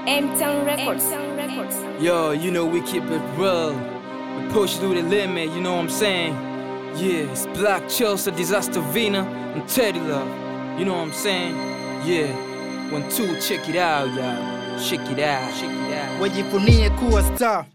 M-Town Records. Yo, you know we keep it real. We push through the limit, you know what I'm saying? Yeah, it's Black Chelsea, Disaster Vina, and Teddy Love. You know what I'm saying? Yeah, one, two, check it out, y'all. Check it out, check it out. wajivunie kuwa star.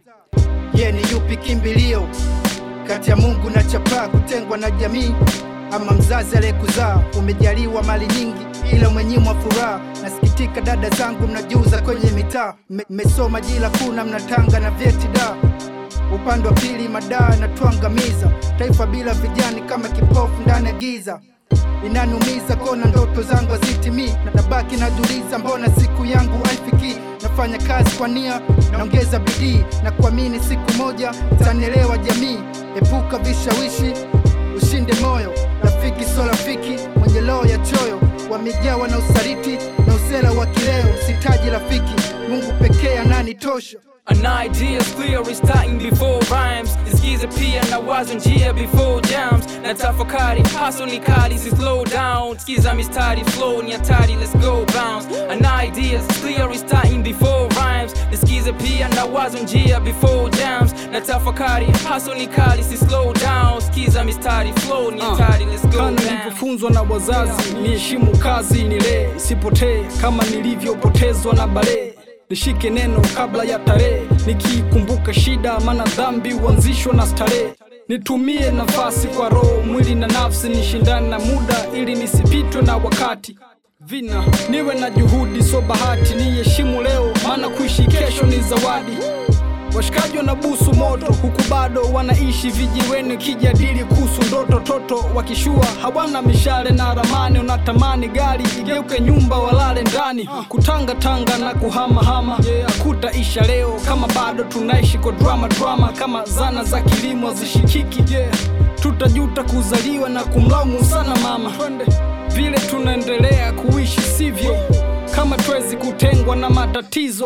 Ye ni yupi kimbilio kati ya Mungu na chapaa, kutengwa na jamii ama mzazi aliyekuzaa? Umejaliwa mali nyingi, ila mwenyimwa furaha. Nasikitika dada zangu, mnajiuza kwenye mitaa, Me- mmesoma jila kuna mnatanga na vyeti da upande wa pili madaa na twangamiza taifa bila vijani kama kipofu ndani ya giza inaniumiza kona ndoto zangu hazitimii na nabaki najiuliza mbona siku yangu haifiki nafanya kazi kwa nia naongeza bidii na kuamini siku moja tanielewa jamii epuka vishawishi ushinde moyo rafiki so rafiki mwenye roho ya choyo wamejawa na usaliti na usela wa kileo sitaji rafiki mungu pekee ananitosha An idea is clear, it's starting before rhymes. Nisikize pia na wazo njia before jams. Na tafakari, hustle ni kali, si slow down. Sikiza mistari, flow ni hatari, let's go bounce. An idea is clear, it's starting before rhymes. Nisikize pia na wazo njia before jams. Na tafakari, hustle ni kali, si slow down. Sikiza mistari, flow ni hatari, let's go Kana bounce. nilivyofunzwa na wazazi, niheshimu kazi, nilee, sipotee kama nilivyopotezwa na balee. Nishike neno kabla ya tarehe, nikikumbuka shida, maana dhambi huanzishwa na starehe. Nitumie nafasi kwa roho, mwili na nafsi, nishindane na muda ili nisipitwe na wakati. Vina niwe na juhudi, so bahati, niheshimu leo, maana kuishi kesho ni zawadi. Washikaji wanabusu moto huku bado wanaishi vijiweni, kijadili kuhusu ndoto toto, wakishua hawana mishale na ramani. Unatamani gari igeuke nyumba, walale ndani, kutanga tanga na kuhamahama. Yeah, hakutaisha leo kama bado tunaishi kwa drama drama, kama zana za kilimo zishikiki. Yeah, tutajuta kuzaliwa na kumlaumu sana mama vile tunaendelea kuishi sivyo, kama twezi kutengwa na matatizo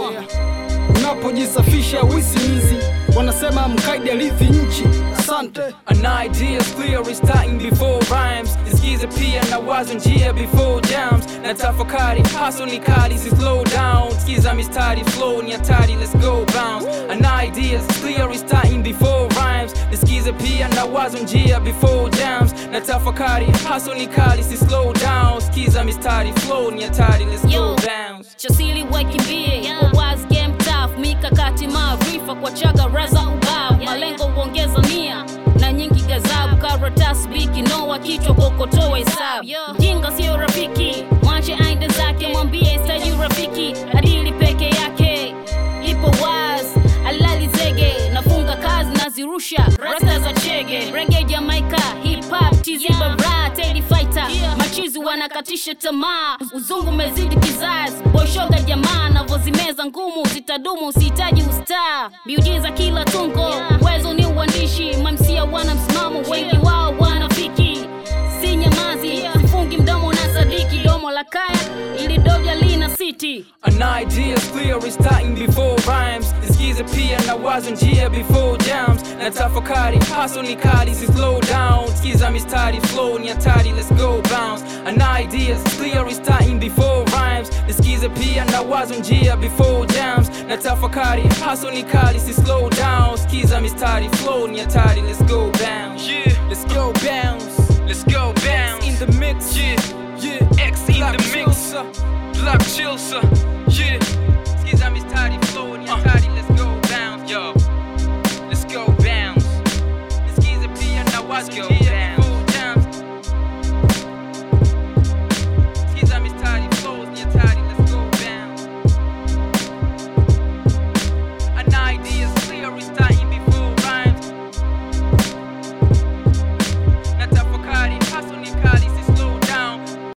unapojisafisha wisimizi wanasema mkaidi alithi nchi asante An idea is clear, it's starting before rhymes. Nisikize pia na wazo njia before jams. Na tafakari, hustle ni kali, si slow down. Sikiza mistari, flow ni hatari, let's go bounce. An idea is clear, it's starting before rhymes. Nisikize pia na wazo njia before jams. Na tafakari, hustle ni kali, si slow down. Sikiza mistari, flow ni hatari, let's go Yo. bounce. chasili wakimbie kwa wise game tough mikakati maarifa kwa chaga raza ubao malengo huongeza nia na nyingi gazabu karatasi biki noa kichwa kokotoa hesabu jinga sio rafiki mwache aende zake mwambie staji rafiki adili peke yake ipo wise alali zege nafunga kazi nazirusha rasta za chege rege jamaika hip hop tizi bara teddy fighter machizi wanakatisha tamaa uzungu umezidi kizazi boishoga jamaa navozimeza ngumu zitadumu usihitaji ustaa miujiza kila tungo uwezo ni uandishi mamsia wana msimamo wengi wao wanafiki si nyamazi sifungi mdomo na sadiki domo la kaya ili doja lina siti An idea is clear, it's starting before rhymes. Nisikize pia na wazo njia before jams. Na tafakari, hustle ni kali, si slow down. Sikiza mistari, flow ni hatari, let's go bounce. An idea is clear, it's starting before rhymes. Nisikize pia na wazo njia before jams. Na tafakari, hustle ni kali, si slow down. Sikiza mistari, flow ni hatari, let's go bounce. Yeah, let's go bounce. Let's go bounce. In the mix, yeah, yeah. X in the mix. Black Chilsa, yeah.